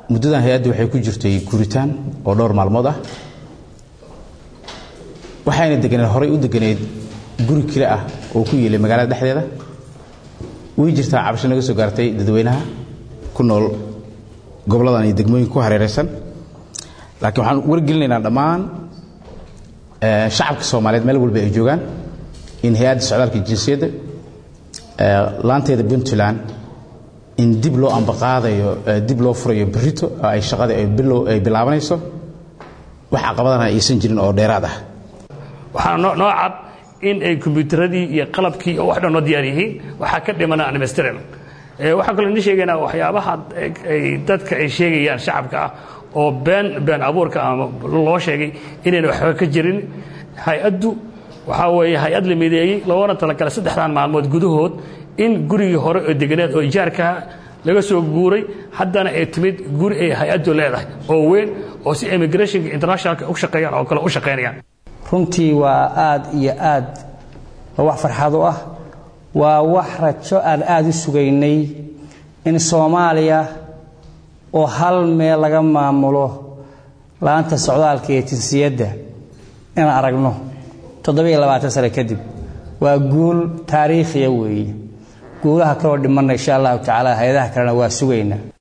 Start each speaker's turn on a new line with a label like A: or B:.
A: muddadan hay-addu waxay ku jirtay guritaan oo dhowr maalmood ah waxayna deganeed horay u deganeed guri kale ah oo ku yeelay magaalada dhexdeeda way jirtaa cabasho naga soo gaartay dadweynaha ku nool goboladan iyo degmooyinka ku hareeraysan laakiin waxaan wargelinaynaa dhammaan shacabka soomaaliyeed meel walba ay joogaan in hay-adda socdaalka jinsiyadda laanteeda puntland in dib loo ambaqaadayo dib loo furayo berito oo ay shaqada ay bilaabanayso wax caqabadana aysan jirin oo dheeraad ah
B: waxaana noo cad in ay kombyuutaradii iyo qalabkii oo wax dhan noo diyaar yihiin waxaa ka dhimana aan dhamaystiran waxaan kaloo idin sheegaynaa waxyaabaha ay dadka ay sheegayaan shacabka ah oo been been abuurka ama loo sheegay inayna waxba ka jirin hay-addu waxaa weeye hay-ad la mideeyey loogana talagalay saddexdan maalmood gudahood in gurigii hore oo deganeed oo ijaarkaha laga soo guuray haddana ay timid guri ay hay-addu leedahay oo weyn oo si immigrationka internationalka u shaqeeyaan oo kale u shaqaynayaan
C: runtii waa aad iyo aad waa wax farxad u ah waa wax rajo aan aada u sugaynay in soomaaliya oo hal meel laga maamulo laanta socdaalka iyo jinsiyadda inaan aragno toddobiiyo labaatan sano kadib waa guul taariikhiya weeye guulaha kaloo dhimanna insha allahu tacaala hay-adaha kalena waa sugaynaa